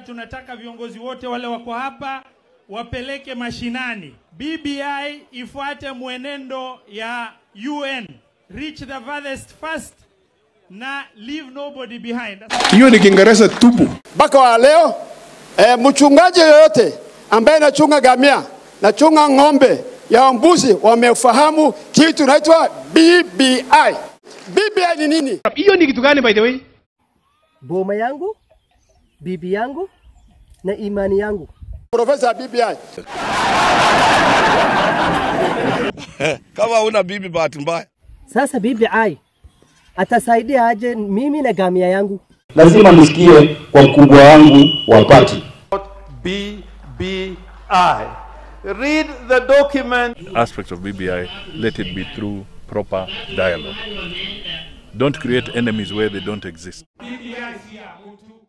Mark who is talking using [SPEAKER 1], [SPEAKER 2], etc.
[SPEAKER 1] tunataka viongozi wote wale wako hapa wapeleke mashinani. BBI ifuate mwenendo ya UN, reach the farthest first na leave nobody behind.
[SPEAKER 2] Hiyo ni Kiingereza tupu.
[SPEAKER 3] mpaka wa leo e, mchungaji yoyote ambaye anachunga gamia nachunga ng'ombe ya mbuzi wamefahamu kitu inaitwa BBI. BBI ni nini?
[SPEAKER 2] Hiyo ni kitu gani by the way?
[SPEAKER 4] boma yangu, bibi yangu na imani yangu.
[SPEAKER 3] Profesa ya BBI.
[SPEAKER 5] kama una bibi bahati mbaya
[SPEAKER 4] Sasa BBI atasaidia aje mimi na gamia yangu?
[SPEAKER 6] lazima nisikie kwa mkubwa wangu wa pati.
[SPEAKER 7] BBI. Read the document.
[SPEAKER 8] aspects of BBI, let it be through proper dialogue. Don't create enemies where they don't exist.
[SPEAKER 1] BBI si ya mtu.